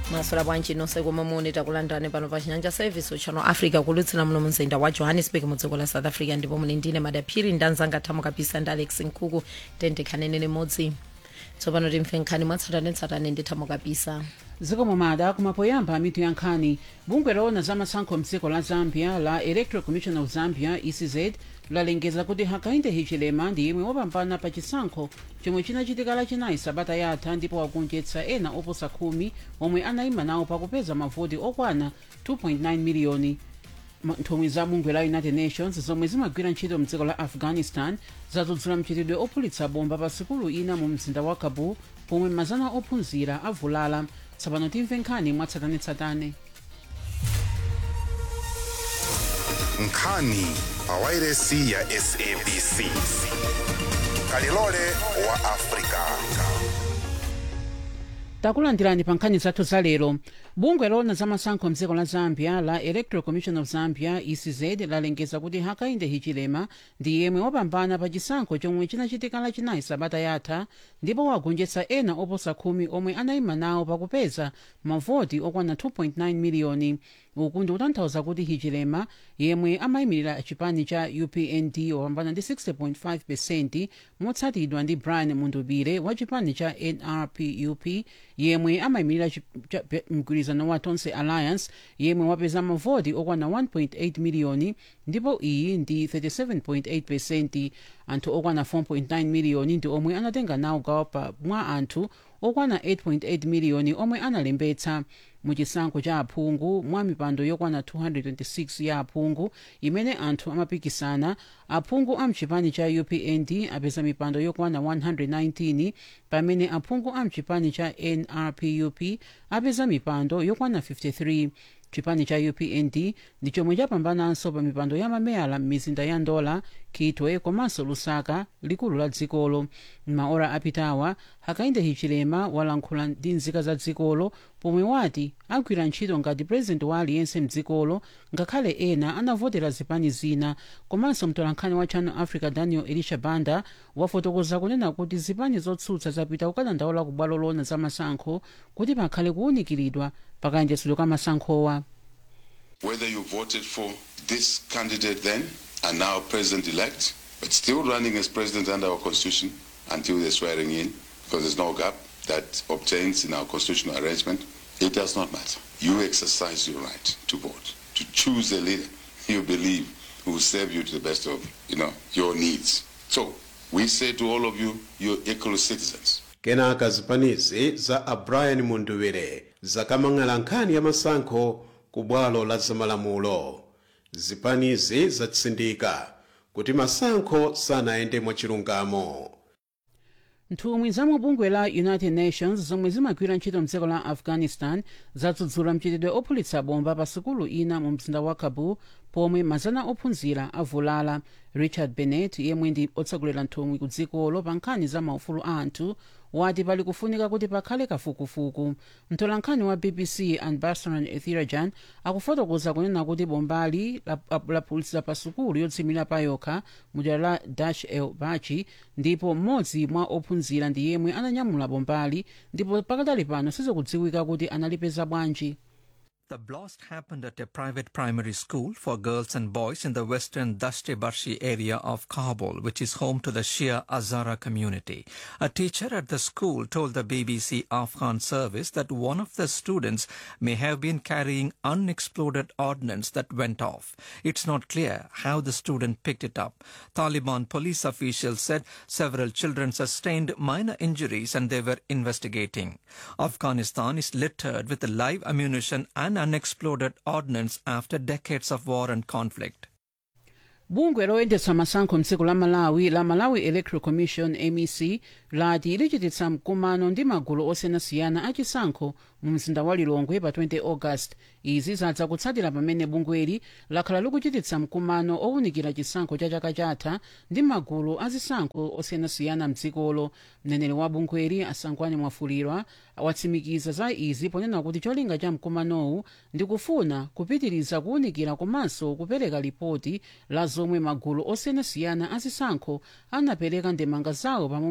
maswera bwanji nonse komwe muli takulandirani pano pa chinyanja service uchano africa kulutsira muno mumzinda wa johannesburg mu dziko la south africa ndipo muli ndine madaphiri ndanzanga thamo kapisa ndi alex nkhuku tendekhanene limodzi tsopano timve nkhani mwatsatanetsatane ndi thamo kapisa zikomo mada kumapoyamba mitu ya nkhani bungwe loona za masankho mdziko la zambia la electoral commission of zambia ecz lalengeza kuti hakainde hichilema ndi yemwe wapambana pa chisankho chomwe chinachitika lachinayi sabata yatha ndipo wagonjetsa ena oposa khumi omwe anayima nawo pakupeza mavoti okwana 2.9 miliyoni nthumwi za bungwe la united nations zomwe zimagwira ntchito mdziko la afghanistan zadzudzula mchitidwe ophulitsa bomba pa sikulu ina mu mzinda wa kabul pomwe mazana ophunzira avulala tsopano timve nkhani mwatsatanetsatane nkhani pawairesi ya sabc kalilole wa afrika takulandirani pa nkhani zathu za lero bungwe loona za masankho mdziko la zambia la electoral commission of zambia ecz lalengeza kuti hakainde hichilema ndi yemwe wapambana pa chisankho chomwe chinachitika lachinayi sabata yatha ndipo wagonjetsa ena oposa khumi omwe anayima nawo pakupeza mavoti okwana 2.9 miliyoni uku ndi kutanthauza kuti hichilema yemwe amayimirira chipani cha upnd wapambana ndi 60.5 pesenti motsatidwa ndi brian mundubire wa chipani cha nrpup yemwe amayimirira mgwirizano wa tonse alliance yemwe wapeza mavoti okwana 1.8 miliyoni ndipo iyi ndi 37.8 pesenti anthu okwana 4.9 miliyoni ndi omwe anatenga nawo gawo pa mwa anthu okwana 8.8 miliyoni omwe analembetsa muchisankho cha aphungu mwa mipando yokwana 226 ya aphungu imene anthu amapikisana aphungu amchipani cha upnd apeza mipando yokwana 119 pamene aphungu amchipani cha nrpup apeza mipando yokwana 53 chipani cha upnd ndi chomwe chapambananso pa mipando ya mameyala m'mizinda ya ndola kitwe komanso lusaka likulu la dzikolo m'maora apitawa hakainde hichilema walankhula ndi nzika za dzikolo pomwe wati agwira ntchito ngati purezidenti wa aliyense mdzikolo ngakhale ena anavotera zipani zina komanso mtolankhani wa channel africa daniel elisha banda wafotokoza kunena kuti zipani zotsutsa zapita kukadandaula ku bwalo loona za masankho kuti pakhale kuwunikiridwa pakayendetsedwe kwa masankhowa whether you voted for this candidate then and now president elect, but still running as president under our constitution until the swearing in, because there's no gap that obtains in our constitutional arrangement, it does not matter. You exercise your right to vote, to choose a leader you believe who will serve you to the best of you know your needs. So we say to all of you, you're equal citizens. kenaka zipanizi za a brian mundubire zakamang'ala nkhani ya masankho ku bwalo la zamalamulo zipanizi zatsindika kuti masankho sanayende mwachilungamo nthumwi za mubungwe la united nations zomwe zimagwira ntchito mdziko la afghanistan zadzudzula mchitidwe ophulitsa bomba pa sikulu ina mu mzinda wa kabul pomwe mazana ophunzira avulala richard bennett yemwe ndi otsogolera nthumwi ku dzikolo pa nkhani za maufulu a anthu wati pali kufunika kuti pakhale kafukufuku mtolankhani wa bbc anbarasan ethirajan akufotokoza kunena kuti bombali laphulitsa pa sukulu yotsimira pa yokha mudera la dash el bachi ndipo mmodzi mwa ophunzira ndi yemwe ananyamula bombali ndipo pakadali pano sizikudziwika kuti analipeza bwanji The blast happened at a private primary school for girls and boys in the western Dashte Barshi area of Kabul, which is home to the Shia Azara community. A teacher at the school told the BBC Afghan service that one of the students may have been carrying unexploded ordnance that went off. It's not clear how the student picked it up. Taliban police officials said several children sustained minor injuries and they were investigating. Afghanistan is littered with live ammunition and unexploded ordnance after decades of war and conflict. bungwe loyendetsa masankho mdziko la malawi la malawi electoral commission mec lati lichititsa mkumano ndi magulu osiyanasiyana achisankho mu mzinda wa lilongwe pa 20 august izi zadza kutsatira pamene bungweli lakhala likuchititsa mkumano owunikira chisankho cha chaka chatha ndi magulu azisankho osiyanasiyana mdzikolo mneneri wa bungweli asangwani mwafulirwa watsimikiza za izi ponena kuti cholinga cha mkumanowu ndi kufuna kupitiriza kuwunikira komanso kupereka ripoti la zomwe magulu osiyanasiyana azisankho anapereka ndemanga zawo pamomwe chisankho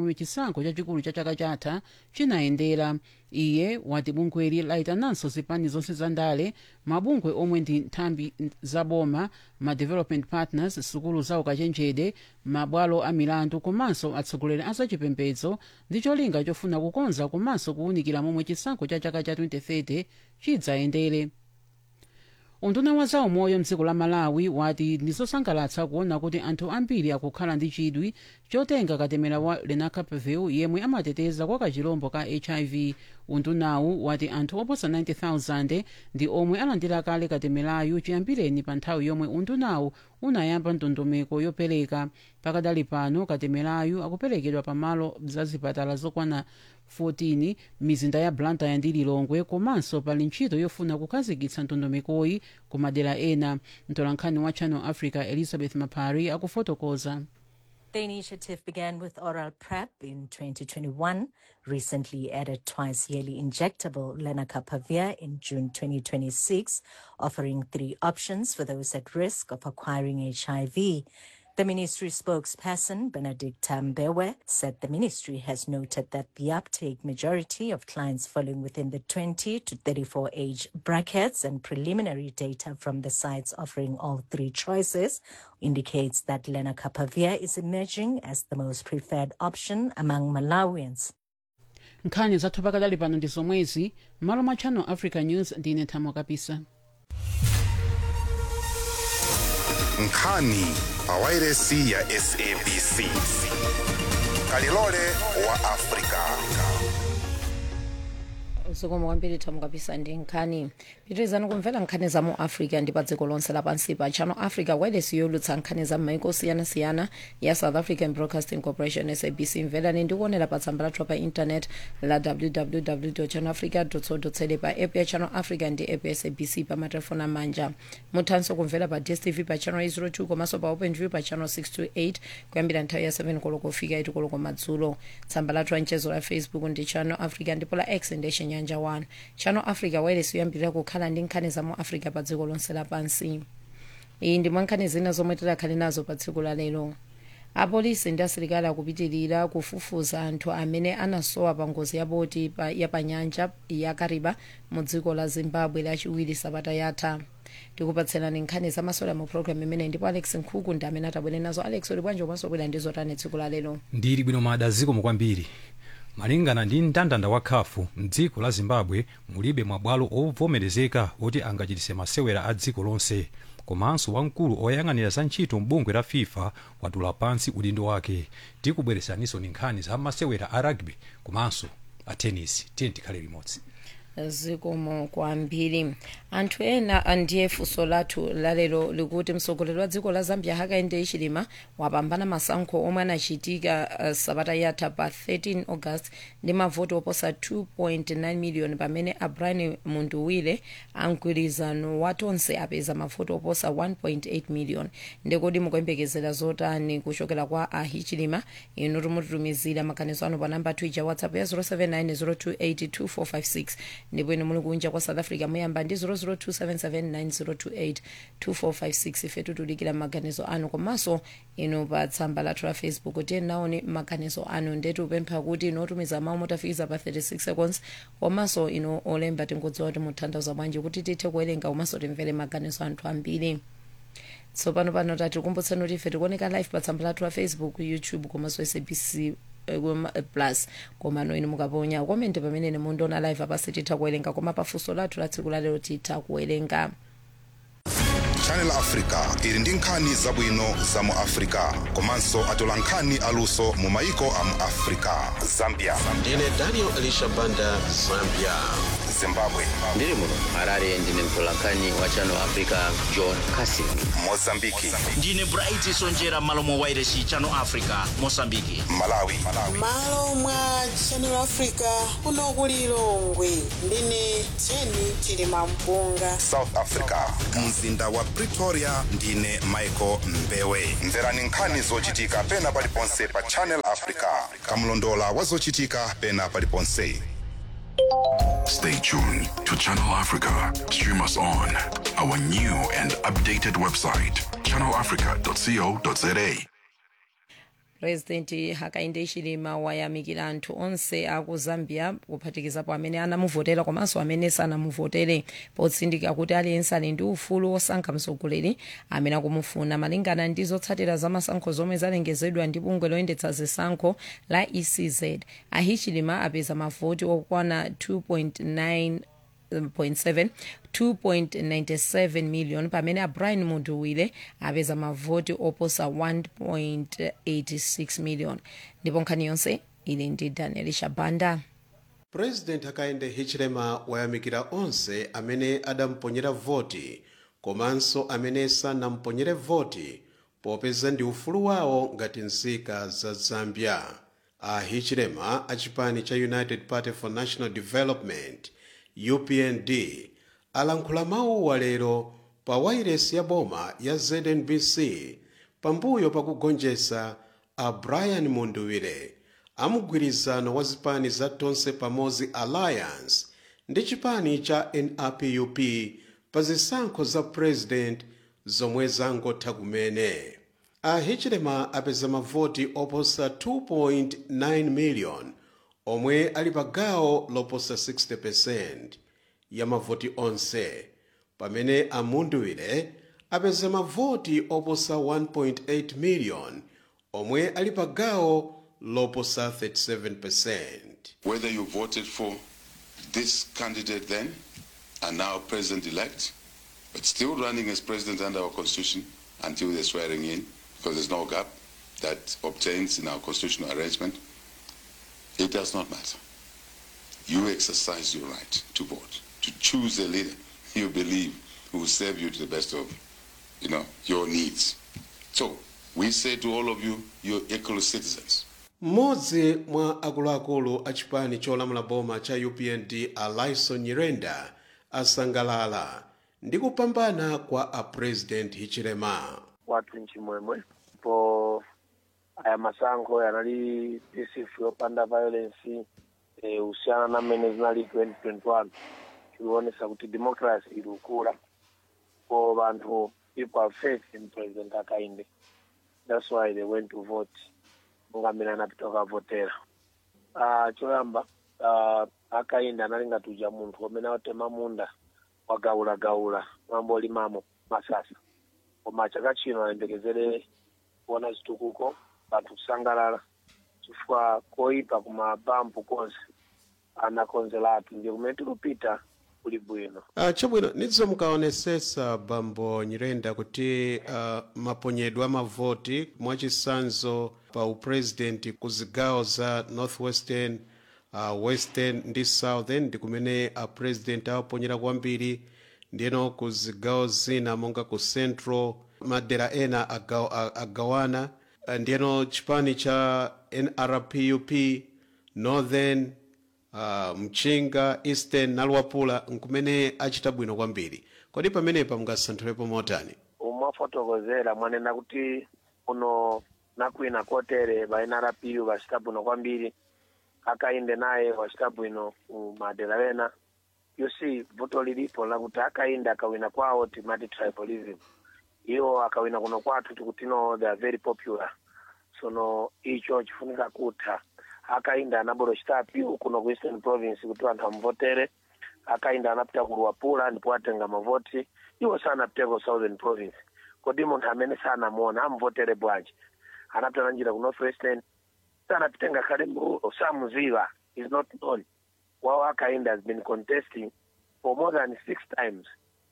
chisankho chachikulu cha chaka chatha chinayendera iye wati bungweli layitananso zipani zonse za ndale mabungwe omwe ndi nthambi zaboma ma development partners sukulu za ukachenjede mabwalo a milandu komanso atsogoleri a zachipembedzo ndi cholinga chofuna kukonza komanso kuwunikira momwe chisankho cha chaka cha 2030 chidzayendere unduna wa zaumoyo mdziko la malawi wati ndizosangalatsa kuona kuti anthu ambiri akukhala ndi chidwi chotenga katemera wa lenacapavir yemwe amateteza kwa kachilombo ka hiv undunawu wati anthu oposa 90000 ndi omwe alandira kale katemerayu chiyambireni pa nthawi yomwe undunawu unayamba ndondomeko yopereka pakadali pano katemerayu akuperekedwa pamalo za zipatala zokwana 14 mizinda ya blantyre ndi lilongwe komanso pali ntchito yofuna kukhazikitsa ndondomekoyi ku madera ena mtolankhani wa channel africa elizabeth mapari akufotokoza The initiative began with oral PrEP in 2021, recently added twice yearly injectable lenacapavir in June 2026, offering three options for those at risk of acquiring HIV. The ministry spokesperson, Benedicta Mbewe, said the ministry has noted that the uptake majority of clients falling within the 20 to 34 age brackets and preliminary data from the sites offering all three choices indicates that lenacapavir is emerging as the most preferred option among Malawians. nkhani zathu pakadali pano ndi zomwezi m'malo mwa channel africa news ndine nthamo kapisa nkhani pawairesi ya sabc kalilole wa afrika zikomo kwambiri thamu kapisa ndi nkhani pitirizani kumvera nkhani za mu africa ndi pa dziko lonse lapansi pa channel africa wireless yolutsa nkhani za m'maiko osiyanasiyana ya south african broadcasting corporation sabc mverani ndi kuonera pa tsamba lathu pa internet la www channel africa co za pa app ya channel africa ndi app ya sabc pa matelefoni amanja muthanso kumvera pa dstv pa channel 02 komanso pa openview pa channel 628 kuyambira nthawi ya 7 koloko kufika 8 koloko madzulo tsamba lathu la mchezo la facebook ndi channel africa ndipo la x ndi chinyanja 1 channel africa wireless yoyambirira kukhala ndi nkhani za mu africa pa dziko lonse lapansi iyi ndi mwa nkhani zina zomwe tidakhale nazo pa tsiku la lero apolisi ndi asilikali akupitirira kufufuza anthu amene anasowa pa ngozi ya boti pa, ya pa nyanja ya kariba mu dziko la zimbabwe lachiwiri sabata yatha tikupatserani nkhani zamasewera mu programu imene ndipo alex nkhuku ndi amene atabwere nazo alex uli bwanji komanso bwera ndi zotani tsiku la lero ndili bwino mada zikomo kwambiri malingana ndi mndandanda wa khafu mdziko la zimbabwe mulibe mabwalo ovomerezeka oti angachitise masewera a dziko lonse komanso wamkulu oyang'anira za ntchito mbungwe la fifa watula pansi udindo wake tikubweresaninso ni nkhani za masewera a rugby komanso a tennis tiye tikhale limodzi zikomo kwambiri anthu ena ndiye funso lathu lalero likuti mtsogoleri wa dziko la zambia hakainde hichilema wapambana masankho omwe anachitika uh, sabata yatha pa 13 august ndi mavoti oposa 2.9 million pamene abrian munduwile amgwirizano watonse apeza mavoti oposa 1.8 million ndikodi mukuyembekezera zotani kuchokera kwa ahichilema inu timutitumizira maganizo anu pa namba twitter whatsapp ya 079 ndipo inu muli kunja kwa south africa muyamba ndi 0027790282456 ife titulikira maganizo anu komanso inu pa tsamba lathu la facebook tiye naoni maganizo anu ndetu upempha kuti inu otumiza mawu motafikiza pa 36 seconds komanso inu olemba tingodziwa kuti mutanthauza bwanji kuti tithe kuwerenga komanso timvere maganizo anthu ambiri tsopano pano tati kumbutsani kuti ife tikuoneka live pa tsamba lathu la facebook youtube komanso sabc plus komano inu mukaponya komende pamene ine mundiona live apasi titha kuwerenga koma pafunso lathu la tsiku lalero titha kuwerenga channel africa ili ndi nkhani zabwino za mu africa komanso atola nkhani aluso mu maiko a mu africa zambia ndine daniel elisha banda zambia zimbabwe ndiri muno harare ndine mtolankhani wa channel africa john casin mozambiki ndine bright sonjera malo mwa wairesi channel africa mosambiki malawi malo mwa channel africa kuno ku lilongwe ndine jeni chilima mpunga south africa mzinda wa pretoria ndine michael mbewe mverani nkhani zochitika pena paliponse pa channel africa kamlondola wa zochitika pena paliponse Stay tuned to Channel Africa. Stream us on our new and updated website, channelafrica.co.za. purezidenti hakainde hichilema wayamikira anthu onse aku zambia kuphatikizapo amene anamuvotera komanso amene sanamuvotere potsindika kuti aliyense ali ndi ufulu wosankha mtsogoleri amene akumufuna malingana ndi zotsatira za masankho zomwe zalengezedwa ndi bungwe loyendetsa zisankho la ecz ahichilema apeza mavoti okwana 2.9 2.7 2.97 million pamene abrian munduwile apeza mavoti oposa 1.86 million ndipo nkhani yonse ili ndi daniel shabanda president hakainde hichilema wayamikira onse amene adamponyera voti komanso amene sanamponyere voti popeza ndi ufulu wawo ngati nzika za zambia a hichilema a chipani cha united party for national development upnd alankhula mawuwa lero pa wairesi ya boma ya znbc pambuyo pakugonjetsa a brian munduwire amugwirizano wa zipani za tonse pamodzi alliance ndi chipani cha nupup pa zisankho za president zomwe zangotha kumene a hichilema apeza mavoti oposa 2.9 million omwe ali pa gawo loposa 60% ya mavoti onse pamene amunduwire apeza mavoti oposa 1.8 million omwe ali pa gawo loposa 37% Whether you voted for this candidate then and now president-elect, but still running as president under our constitution until the swearing in, because there's no gap that obtains in our constitutional arrangement, it does not matter. You exercise your right to vote, to choose a leader you believe who will serve you to the best of, you know, your needs. So we say to all of you, you're equal citizens. mmodzi mwa akuluakulu a chipani cholamula boma cha upnd alison nyirenda asangalala ndi kupambana kwa a president hichilema watu nchimwemwe po aya masankho yanali peaceful yopanda violence eh, usiyana na mmene zinali 2021 chikuonesa kuti democracy ili ukula po vanthu people have faith in president akainde that's why they went to vote monga mmene anapita kukavotera uh, choyamba uh, akainde anali ngati uja munthu umene watema munda wagaulagaula mwambo olimamo masasa koma chaka chino ayembekezere kuona zitukuko anthu kusangalala chifukwa koyipa kumabampu konse anakonzeratu ndi kumene tikupita kuli bwino uh, chabwino nidzo mukaonesesa bambo nyirenda kuti uh, maponyedwe a mavoti mwachisanzo pa upresident ku zigawo za northwestern uh, western ndi southern ndi kumene a president awaponyera kwambiri ndiyeno ku zigawo zina monga ku central madera ena agaw, agawana uh, ndiyeno chipani cha nrpup northern uh, mchinga eastern naluwapula nkumene achita bwino kwambiri kodi pamenepa mungasanthulapo motani mwafotokozera mwanena kuti uno nakwina kotere va nrpu vachita bwino kwambiri akainde naye wachita bwino madera ena you see vuto lilipo lakuti akainde akawina kwawo timati tribalism iwo akawina kuno kwathu tikuti no they are very popular sono icho chifunika kutha akainda anabolo chitapiu kuno ku eastern province kuti anthu amuvotere akainda anapita ku luwapula ndipo atenga mavoti iwo sanapiteko southern province kodi munthu amene sanamuona amuvotere bwanji anapita nanjira ku northwestern sanapite ngakhale mrulo samuziva is not known wawo akainda has been contesting for more than six times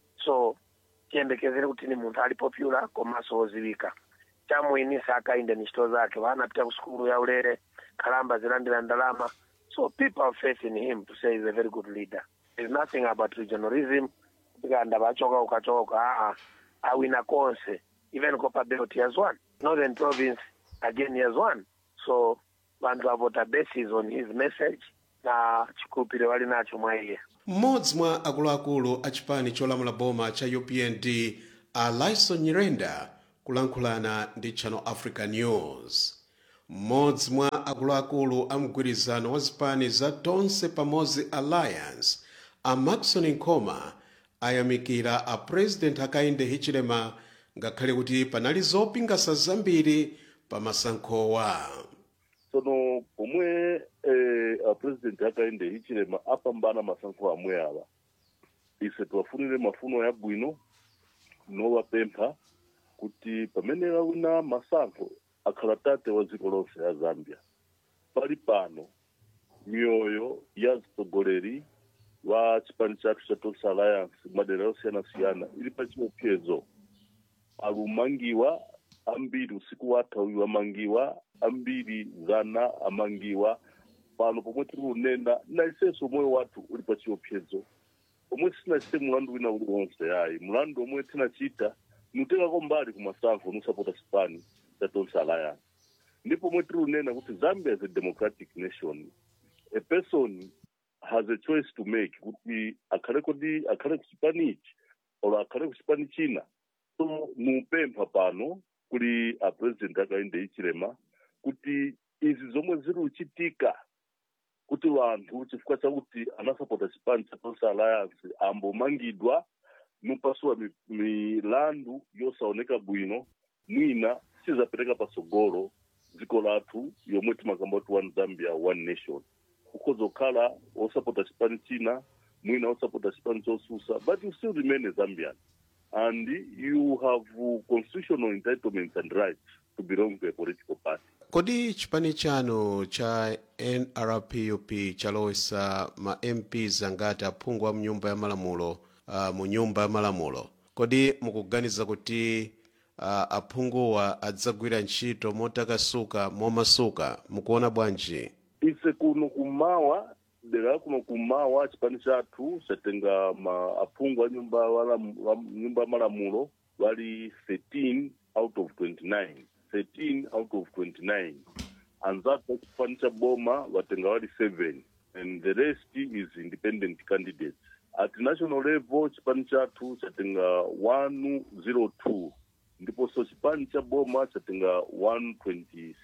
so tiyembekezere kuti ni munthu ali popular komanso woziwika chamuyinisa akainde ni ntchito zake vanapita ku sukulu ya ulere kalamba zilandira ndalama so people have faith in him to say he's a very good leader there's nothing about regionalism tikanda vachoka ukachoka uka aa awina konse even copa belt he has won northern province again he has won so vantu avota basis on his message na chikhulupiriro vali nacho mwa iye mmodzi mwa akuluakulu a chipani cholamula boma cha upnd a lison nyirenda kulankhulana ndi channel africa news mmodzi mwa akuluakulu a mgwirizano wa zipani za tonse pamodzi alliance a maxon nkoma ayamikira a president akainde hichilema ngakhale kuti panali zopingasa zambiri pa masankhowa tsono pomwe eh, a president akaende hichilema apambana masankho amwe awa ise tiwafunire mafuno yabwino nowapempha kuti pamene wawina masankho akhala tate wa dziko lonse ya zambia pali pano mioyo ya mtsogoleri wa chipani chathu cha Total Alliance madera yosiyanasiyana ili pa chiopsezo alumangiwa ambiri usiku watha uyu amangiwa ambiri zana amangiwa pano pomwe tiri kunena na isenso moyo wathu uli pa chiopsezo omwe sinachite mulandu wina uliwonse ayi mulandu omwe tinachita nutekako mbali ku masankho nusapota chipani cha Total Alliance ndipo omwe tiri kunena kuti zambia is a democratic nation a person has a choice to make kuti akhale kodi akhale ku chipani ichi or akhale ku chipani china so mupempha pano kuli a president akaende ichilema kuti izi zomwe ziri kuchitika kuti vanthu chifukwa chakuti anasapota chipani cha Total Alliance ambomangidwa nupasuwa mi- milandu yosaoneka bwino mwina sizapereka pasogolo dziko lathu yomwe timakamba kuti one zambia one nation ukhoza kukhala osapota chipani china mwina osapota chipani chosusa but you still remain a zambian and you have uh, constitutional entitlements and rights to belong to a political party kodi chipani chanu cha nrpup chalowesa ma mps angati aphungu a mnyumba ya malamulo uh, mu nyumba ya malamulo kodi mukuganiza kuti uh, aphunguwa adzagwira ntchito motakasuka momasuka mukuona bwanji ise kuno kumawa dera kuno kumawa chipani chathu chatenga ma aphungu a nyumba wala, wa, nyumba ya malamulo wali 13 out of 29 13 out of 29 anzatu a chipani cha boma watenga wali 7 and the rest is independent candidates at national level chipani chathu chatenga 102 ndiponso chipani cha boma chatenga 126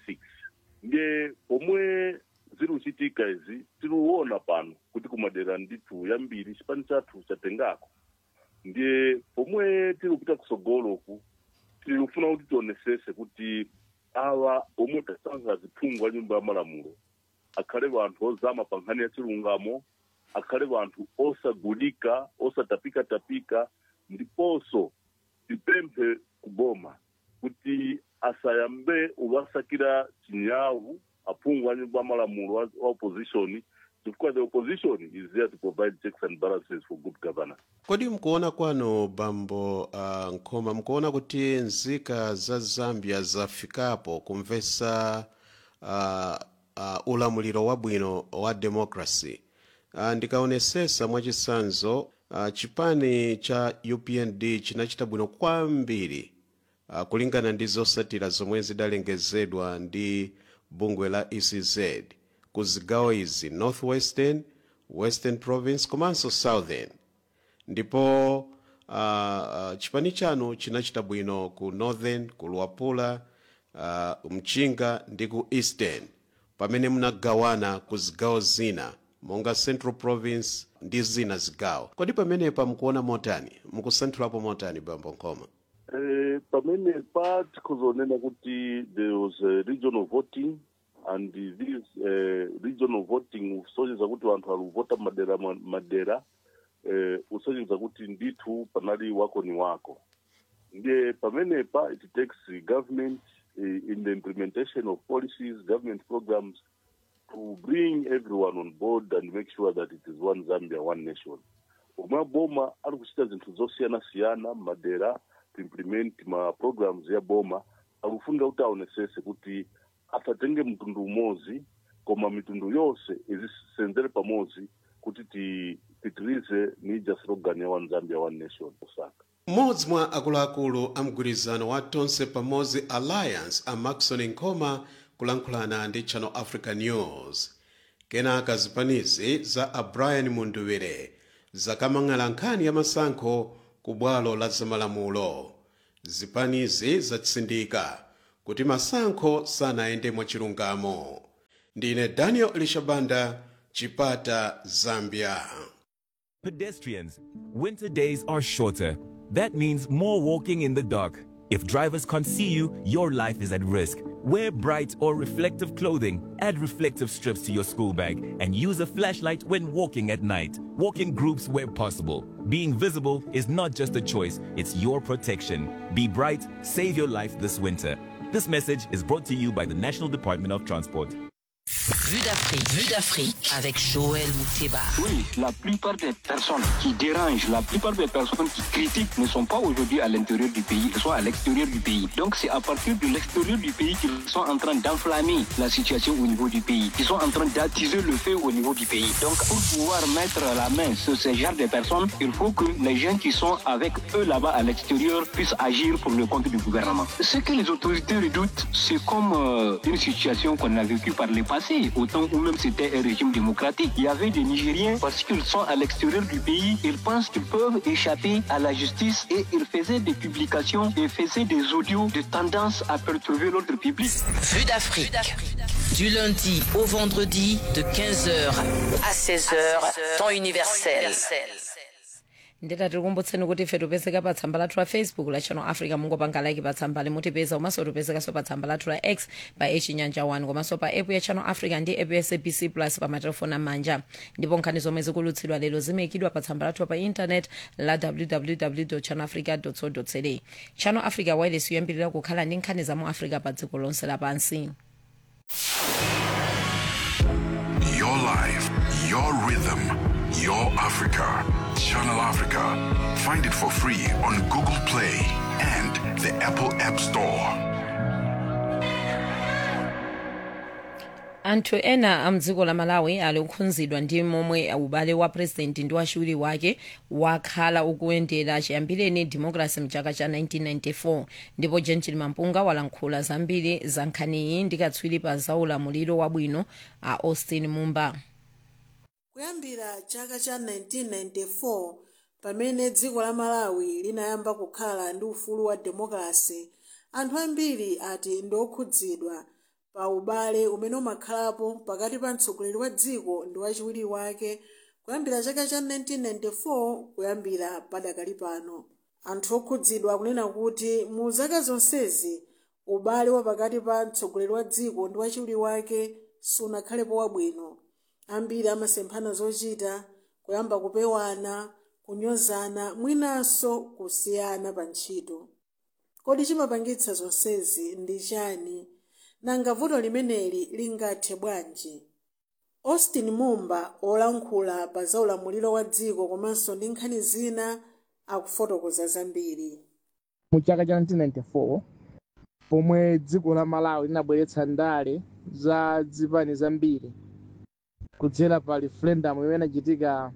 ndiye pomwe ziri kuchitika izi tiriuona pano kuti kumadera ndithu yambiri chipani chathu chatengako ndiye pomwe tiri kupita kusogoloku tirikufuna kuti tionesese kuti awa omwe tasankha ziphungu a nyumba ya malamulo akhale vanthu ozama pa nkhani ya chilungamo akhale vanthu osagulika osatapikatapika ndiponso tipemphe kuboma kuti asayambe uvasakira chinyawu aphungu a nyumba ya malamulo wa wa opposition chifukwa the opposition is there to provide checks and balances for good governance kodi mkuona kwanu bambo uh, nkhoma mkuona kuti nzika za zambia zafikapo kumvesa uh, uh, ulamuliro wabwino wa democracy uh, ndikaonesesa mwachisanzo uh, chipani cha upnd chinachita bwino kwambiri uh, kulingana ndi zosatira zomwe zidalengezedwa ndi bungwe la ecz ku zigawo izi northwestern western province komanso southern ndipo uh, uh, chipani chanu chinachita bwino ku northern ku luapula uh, mchinga ndi ku eastern pamene munagawana ku zigawo zina monga central province ndi zina zigawo kodi pamenepa mukuona motani mukusanthulapo motani bambo nkhoma Eh, pamene pa tikhuzonena kuti there was a regional voting and this uh, regional voting usonyeza kuti vanthu alivota madera ma- madera eh, usonyeza kuti ndithu panali wako ni wako ndiye pamenepa it takes government eh, in the implementation of policies government programs to bring everyone on board and make sure that it is one zambia one nation omwe boma ali kuchita zinthu zosiyana-siyana madera to implement ma programs ya boma akufunga kuti aonesese kuti asatenge mtundu umodzi koma mitundu yonse izisenzere pamodzi kuti ti- titirize nija slogan ya one zambia one nation osaka mmodzi mwa akuluakulu a mgwirizano wa tonse pamodzi alliance a maxon nkhoma kulankhulana ndi channel africa news kenaka zipanizi za a brian munduwire zakamang'ala nkhani ya masankho ku bwalo la zamalamulo zipanizi zatsindika kuti masankho sanayende mwachilungamo ndine daniel elishabanda chipata zambia Pedestrians, winter days are shorter. That means more walking in the dark. If drivers can't see you, your life is at risk. Wear bright or reflective clothing, add reflective strips to your school bag, and use a flashlight when walking at night. Walk in groups where possible. Being visible is not just a choice, it's your protection. Be bright, save your life this winter. This message is brought to you by the National Department of Transport. Vue d'Afrique, Vue d'Afrique avec Joël Mouteba. Oui, la plupart des personnes qui dérangent, la plupart des personnes qui critiquent ne sont pas aujourd'hui à l'intérieur du pays, elles sont à l'extérieur du pays. Donc c'est à partir de l'extérieur du pays qu'ils sont en train d'enflammer la situation au niveau du pays. Ils sont en train d'attiser le feu au niveau du pays. Donc pour pouvoir mettre la main sur ce genre de personnes, il faut que les gens qui sont avec eux là-bas à l'extérieur puissent agir pour le compte du gouvernement. Ce que les autorités redoutent, c'est comme euh, une situation qu'on a vécue par le passé, au temps où même c'était un régime démocratique. Il y avait des Nigériens, parce qu'ils sont à l'extérieur du pays, ils pensent qu'ils peuvent échapper à la justice et ils faisaient des publications et faisaient des audios de tendance à perturber l'ordre public. Vue d'Afrique. Du lundi au vendredi de 15h à 16h, temps universel. ndeta tikukumbutseni kuti ife tipezeka pa tsamba lathu la facebook la channel africa mungopanga like pa tsamba limutipeza komanso tipezekanso pa tsamba lathu la x pa echinyanja 1 komanso pa app ya channel africa ndi app ya sabc plus pa matelefoni amanja ndipo nkhani zomwe zikulutsidwa lero zimayikidwa pa tsamba lathu pa intanet la www channel africa co za channel africa wireless yoyambirira kukhala ndi nkhani za mu africa pa dziko lonse lapansi Your life, your rhythm, your Africa. Channel Africa. Find it for free on Google Play and the Apple App Store. anthu ena amdziko la malawi ali kukhudzidwa ndi momwe ubale wa purezidenti ndi wachiwiri wake wakhala ukuyendera chiyambireni democracy mchaka cha 1994 ndipo gentil mampunga walankhula zambiri za nkhaniyi ndi katswiri pa zaulamuliro wabwino a austin mumba kuyambira chaka cha 1994 pamene dziko la malawi linayamba kukhala ndi ufulu wa demokrasi anthu ambiri ati ndi okhudzidwa pa ubale umene umakhalapo pakati pa mtsogoleri wa dziko ndi wachiwiri wake kuyambira chaka cha 1994 kuyambira padakali pano anthu okhudzidwa kunena kuti mu zaka zonsezi ubale wa pakati pa mtsogoleri wa dziko ndi wachiwiri wake sunakhalepo wabwino ambiri amasemphana zochita kuyamba kupewana kunyozana mwinanso kusiyana pa ntchito kodi chimapangitsa zonsezi ndi chani nanga vuto limeneli lingathe bwanji austin mumba olankhula pa zaulamuliro wa dziko komanso ndi nkhani zina akufotokoza zambiri mu chaka cha 1994 pomwe dziko la malawi linabweretsa ndale za zipani zambiri kudzera pa referendum imene inachitika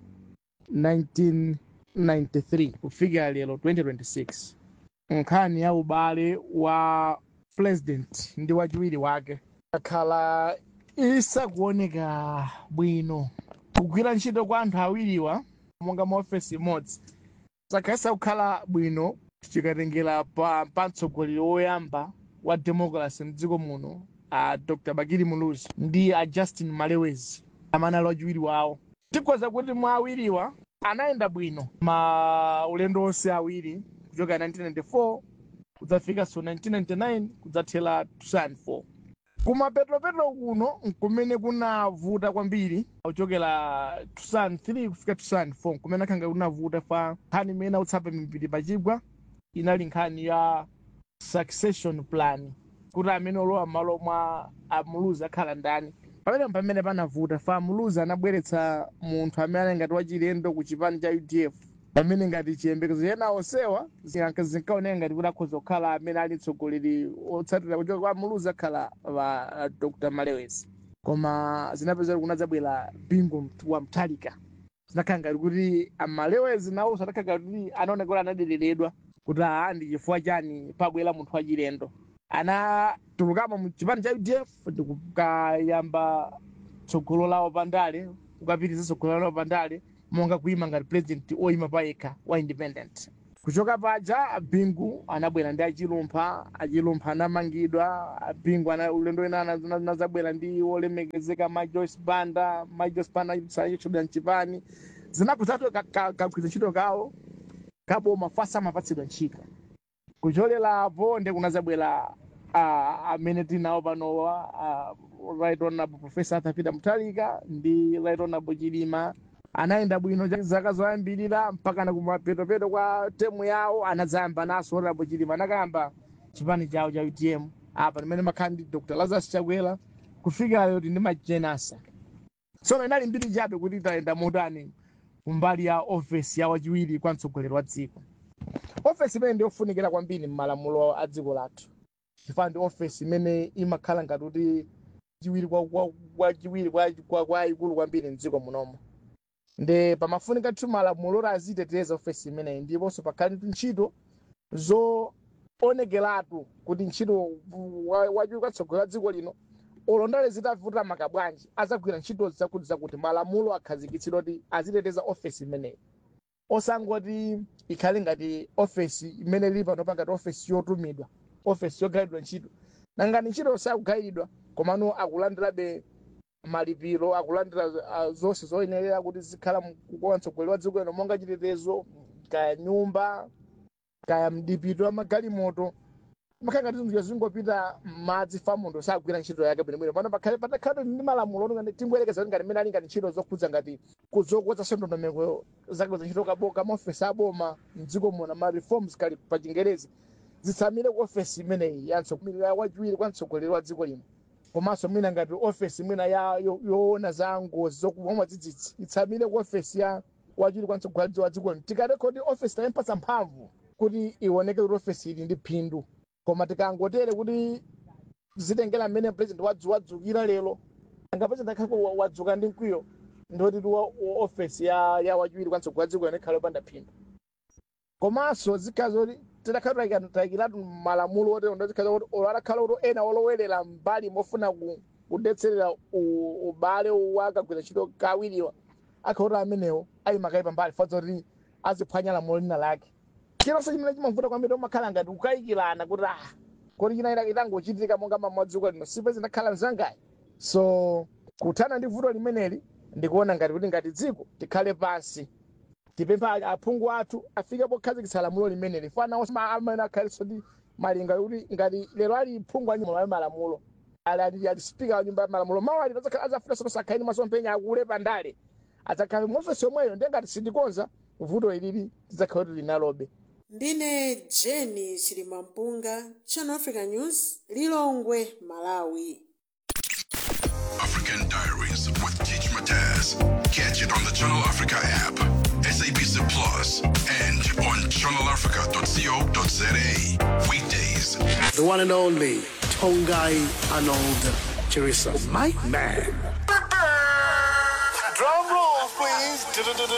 1993 kufikira lero 2026 nkhani ya ubale wa president ndi wachiwiri wake akhala isakuoneka bwino kugwira ntchito kwa anthu awiriwa monga maofesi imodzi sakhalisa kukhala bwino tikatengera pa pa mtsogoleri woyamba wa democracy mdziko muno a dr bakili muluzi ndi a justin malewezi amanali wachiwiri wawo tikhoza kuti mwa awiriwa anayenda bwino ma ulendo onse awiri kuchoka 1994 kudzafika so 1999 kudzathera 2004 kumapetropetro kuno nkumene kunavuta kwambiri kuchokera 2003 kufika 2004 kumene akhanga kunavuta fa nkhani imene autsapa mipiri pachigwa inali nkhani ya succession plan kuti amene olowa m'malo mwa amuluzi akhala ndani pamene pamene panavuta fa amuluzi anabweretsa munthu amene ali ngati wachilendo ku chipani cha udf pamene ngati chiyembekezo ena onsewa zinkaoneka ngati kuti akhoza kukhala amene ali mtsogoleri otsatira kuchoka kwa amuluzi akhala wa dr malewezi koma zinapeza kuti kunadzabwera bingu wa mtalika zinakhala ngati kuti amalewezi nawo sadakhala ngati kuti anaoneka kuti anadereredwa kuti aa ndi chifukwa chani pabwera munthu wachilendo anatulukamo mu chipani cha udf ndikukayamba tsogolo lawo pandale kukapitiriza tsogolo lawo pandale monga kuima ngati president oyima payekha wa independent kuchoka paja bingu anabwera ndi achilumpha achilumpha anamangidwa bingu ana ulendo ena anazabwera ndi olemekezeka ma joyce banda ma joyce banda sachoda mchipani zinapezatu kagwiza ntchito kawo kaboma fasa amapatsidwa ntchito kucholerapo ndi kunazabwera uh, amene tinawo panowa uh, right honorable professor arthur peter muthalika ndi right honorable chilima anayenda bwino cha- zaka zoyambirira mpaka na kumapetopeto kwa temu yawo anadzayamba naso honorable chilima anakayamba chipani chawo cha utm apa limene makhala ndi dr lazarus chakwera kufika lero ndi majenasa tsono inali mbiri chabe kuti tayenda motani kumbali ya ofesi ya wachiwiri kwa mtsogoleri wa dziko ofesi imene ndiyofunikira kwambiri m'malamulo a dziko lathu chifukwa ndi ofesi imene imakhala ngati kuti chiwiri kwa- kwa- kwachiwiri kwa- kwa- kwa ikulu kwambiri mdziko munomo ndi pamafunika tu malamulo oti aziteteza ofesi imeneyi ndiponso pakhale ndi ntchito zoonekeratu kuti ntchito wa- wachiwiri kwa mtsogoleri wa dziko lino olondale zitavuta maka bwanji azagwira ntchito zakuti zakuti malamulo akhazikitsidwa kuti aziteteza ofesi imeneyi osangoti ikhale ngati ofesi imene ili pano ngati ofesi yotumidwa ofesi yogayidwa ntchito nangani ntchito sakugayidwa komano akulandirabe malipiro akulandira uh, zonse zoyenerera kuti zikhala kwa mtsogoleri wa dziko lino monga chitetezo kaya nyumba kaya mdipito wa magalimoto makhala ngati zinthu zingopita madzi famundo sagwira ntchito yake bwinobwino pano pakhale patakhala ndi malamulo ngati timbwerekeza kuti ngati mmene ali ngati ntchito zokhudza ngati kuzokweza ndondomeko zake za ntchito kaboka maofesi aboma mdziko muno ma reforms kali pa chingerezi zitsamire ku ofesi imeneyi ya mtsogoleri wachiwiri kwa mtsogoleri wa dziko lino komanso mwina ngati ofesi mwina ya yo- yoona za ngozi zokuwa mwadzidzidzi itsamire ku ofesi ya wachiwiri kwa mtsogoleri wa dziko lino tikarekodi ofesi tayimpatsa mphamvu kuti ioneke kuti ofesi ili ndi phindu koma tikangotere kuti zitengera mmene president wadzu wadzukira lero anga president akhale wadzuka ndi mkwiyo ndoti ti wa- wa ofesi ya ya wachiwiri kwa mtsogoleri wa dziko lino ikhale yopanda phindu komanso zikhala zoti tidakhala tayikiratu malamulo otero ndo zikhala kuti olo adakhala kuti ena olowerera mbali mofuna ku- kudetserera u- ubale wakagwira ntchito kawiriwa akhala kuti amenewo ayimakayi pambali fadza kuti aziphwanya lamulo lina lake chilonse chimene chimavuta kwambiri umakhala ngati kukayikirana kuti ah kodi china itangochitika monga mamwadziko lino sipe zinakhala mzangayi so kuthana ndi vuto limeneli ndikuona ngati kuti ngati dziko tikhale pansi tipempha aphungu athu afike pokhazikitsa lamulo limeneli fana amene akhaliso ndi malinga kuti ngati lero ali phungu a nyumba ya malamulo ali ali ali spika wa nyumba ya malamulo mawu ali azafuna sono sakhaini masomphenya akule pandale adzakhala muofesi yomweyo ndiye ngati sindikonza vuto ilili tidzakhala kuti linalobe ndine jeni chilimampunga channel africa news lilongwe malawi African Diaries with Teach Mataz. Catch it on the Channel Africa app, SABC Plus, and on channelafrica.co.za. Weekdays. The one and only Tongai Arnold Chirisa. My man. Drum roll, please.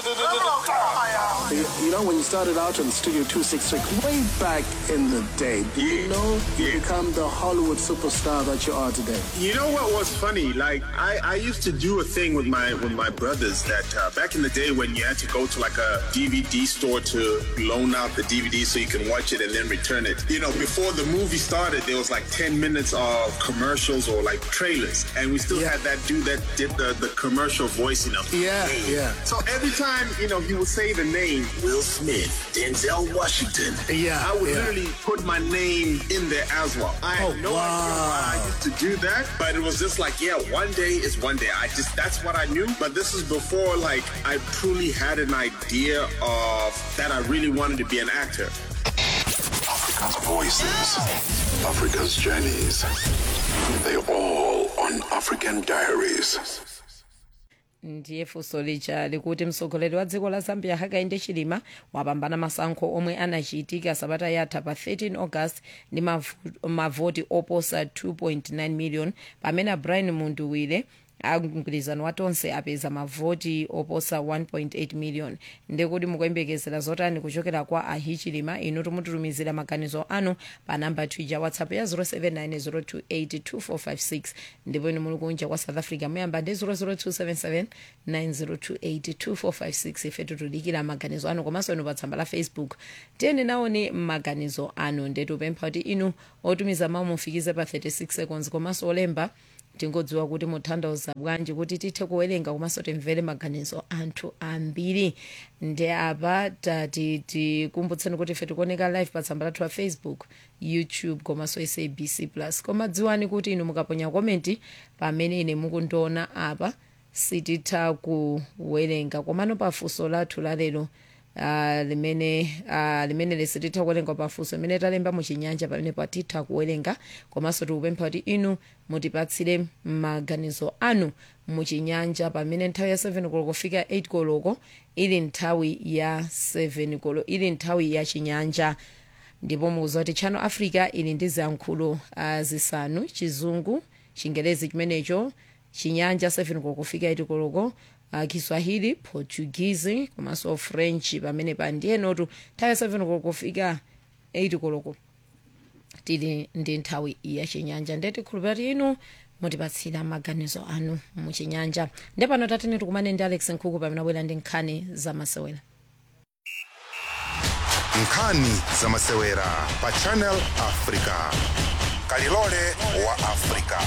You, you know, when you started out on Studio 266, way back in the day, did you know you become the Hollywood superstar that you are today? You know what was funny? Like I, I used to do a thing with my with my brothers that uh, back in the day when you had to go to like a DVD store to loan out the DVD so you can watch it and then return it. You know, before the movie started, there was like ten minutes of commercials or like trailers, and we still had that dude that did the, the commercial voice. You know. Yeah, yeah. So every time you know he would say the name Will Smith, Denzel Washington. Yeah, I would yeah. literally put my name in there as well. I had Oh, no idea why I used to do that, but it was just like, yeah, one day is one day. I just that's what I knew. But this is before like I truly had an idea of that I really wanted to be an actor. Africa's voices, Africa's journeys. They all on African Diaries. ndiye funso lija likuti mtsogoleri wa dziko la zambia hakainde chilima wapambana masankho omwe anachitika sabata yatha pa 13 august ndi mavu- mavoti oposa 2.9 million pamene brian munduwire amgwirizano wa tonse apeza mavoti oposa 1.8 million ndikuti mukuyembekezera zotani kuchokera kwa ahichilima inu timututumizira maganizo anu pa namba twitter whatsapp ya 0790282456 ndipo inu muli kunja kwa south africa muyamba ndi 0027790282456 ife tutudikira maganizo anu komanso inu pa tsamba la facebook tiyeni naone maganizo anu ndetupempha kuti inu otumiza mawu mufikize pa 36 seconds komanso olemba tingodziwa kuti muthandauza bwanji kuti tithe kuwerenga komanso timvere maganizo anthu ambiri ndi apa tati tikumbutseni kuti ife tikuoneka live pa tsamba lathu la facebook youtube komanso sabc plus koma dziwani kuti inu mukaponya komenti pamene ine mukundiona apa sititha kuwerenga komano pafunso lathu lalero Uh, limene uh, limene lisititha kuwerenga pafunso limene talemba muchinyanja pamene patitha kuwerenga komanso tikupempha kuti inu mutipatsire maganizo anu muchinyanja pamene nthawi ya 7 koloko kufika 8 koloko ili nthawi ya 7 koloko ili nthawi ya chinyanja ndipo mukuziwa kuti channel africa ili ndi ziyankhulo uh, zisanu chizungu chingelezi chimenecho chinyanja 7 koloko kufika 8 koloko uh, kiswahili portuguese komanso french pamene pa ndiyenotu nthawi ya 7 koloko kufika 8 koloko tili ndi nthawi ya chinyanja ndeti khulupirira inu mutipatsira maganizo anu muchinyanja ndi pano tatene tikumane ndi alex nkhuku pamene abwera ndi nkhani zamasewera nkhani zamasewera pa channel africa kalilole wa africa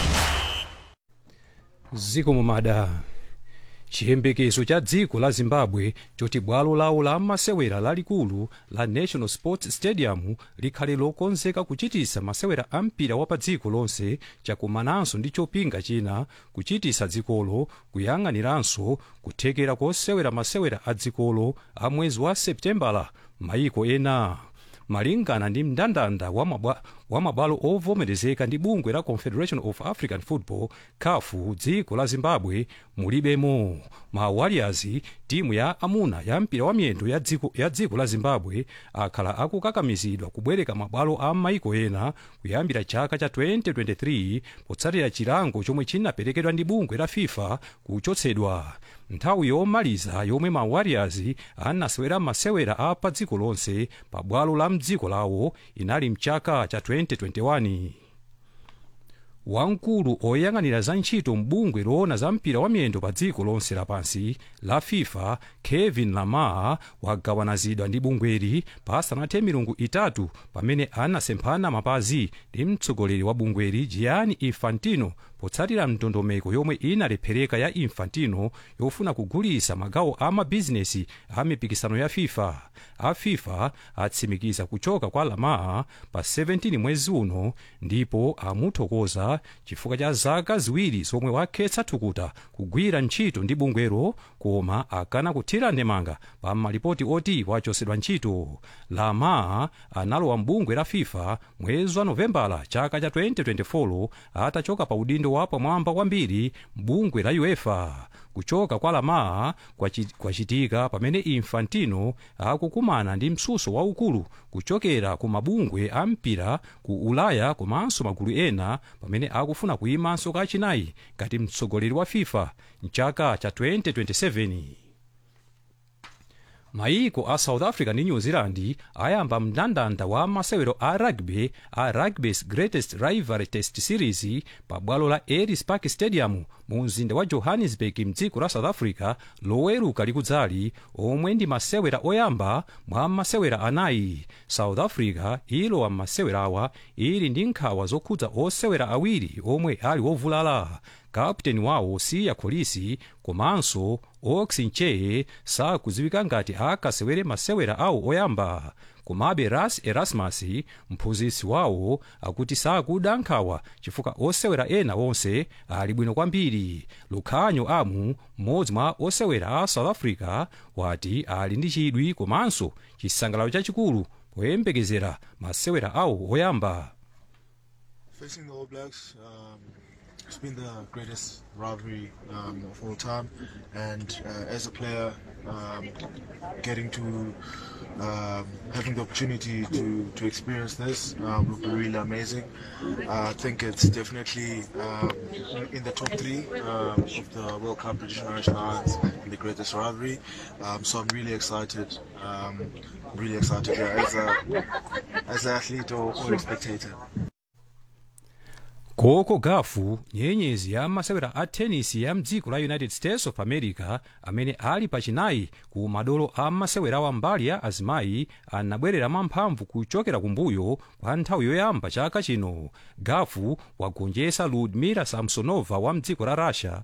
ziko mumada chiyembekezo cha dziko la zimbabwe choti bwalo lawo la masewera lalikulu la national sports stadium likhale lokonzeka kuchitisa masewera a mpira wa pa dziko lonse chakumananso ndi chopinga china kuchitisa dzikolo kuyang'aniranso kuthekera kosewera masewera a dzikolo a mwezi wa septembala maiko ena malingana ndi mndandanda wa mabwa- wa mabwalo ovomerezeka ndi bungwe la confederation of african football caf dziko la zimbabwe mulibemo ma warriors timu ya amuna ya mpira wa miyendo ya dziko, ya dziko la zimbabwe akhala akukakamizidwa kubwereka mabwalo a maiko ena kuyambira chaka cha 2023 potsatira chilango chomwe chinaperekedwa ndi bungwe la fifa kuchotsedwa nthawi yomaliza yomwe ma warriors anasewera masewera a pa dziko lonse pa bwalo la mdziko lawo inali mchaka cha 2021 wamkulu oyang'anira za ntchito mbungwe loona za mpira wa miyendo pa dziko lonse lapansi la fifa kevin lamar wagawanazidwa ndi bungweli pasanathe milungu itatu pamene anasemphana mapazi ndi mtsogoleri wa bungweli gianni infantino potsatira ndondomeko yomwe inalephereka ya infantino yofuna kugulisa magawo a mabizinesi a mipikisano ya fifa a fifa atsimikiza kuchoka kwa lamar pa 17 mwezi uno ndipo amuthokoza chifukwa cha zaka ziwiri zomwe wakhetsa thukuta kugwira ntchito ndi bungwelo koma akana kuthira ndemanga pa malipoti oti wachosedwa ntchito lamar analowa mbungwe la fifa mwezi wa novembala chaka cha 2024 atachoka pa udindo wa pamwamba kwambiri mbungwe la uefa kuchoka kwa lamar kwachi- kwachitika pamene infantino akukumana ndi msuso waukulu kuchokera ku mabungwe a mpira ku ulaya komanso magulu ena pamene akufuna kuyimanso kachinayi ngati mtsogoleri wa fifa mchaka cha 2027 maiko a south africa ndi new zealand ayamba mndandanda wa masewero a rugby a rugby's greatest rivalry test series pa bwalo la ellis park stadium mu mzinda wa johannesburg mdziko la south africa loweruka likudzali omwe ndi masewera oyamba mwa masewera anayi south africa ilowa m'masewera awa ili ndi nkhawa zokhudza osewera awiri omwe ali wovulala kapteni wawo siya kolisi komanso ox ncheye sakudziwika ngati akasewere masewera awo oyamba komabe ras erasmus mphunzitsi wawo akuti sakuda nkhawa chifukwa osewera ena onse ali bwino kwambiri lukhanyo amu mmodzi mwa osewera a south africa wati ali ndi chidwi komanso chisangalalo chachikulu poyembekezera masewera awo oyamba Facing the All Blacks, um, it's been the greatest rivalry um, of all time, and uh, as a player, um, getting to um, having the opportunity to, to experience this uh, will be really amazing. Uh, I think it's definitely um, in the top three um, of the World Cup British and Irish Lions in the greatest rivalry. Um, so I'm really excited. Um, really excited yeah, as a as an athlete or, or a spectator. coco gauff nyenyezi ya masewera a tenisi ya mdziko la united states of america amene ali pachinayi ku madolo a masewera wa mbali ya azimayi anabwerera mwamphamvu kuchokera kumbuyo kwa nthawi yoyamba chaka chino gauff wagonjetsa ludmila samsonova wa mdziko la russia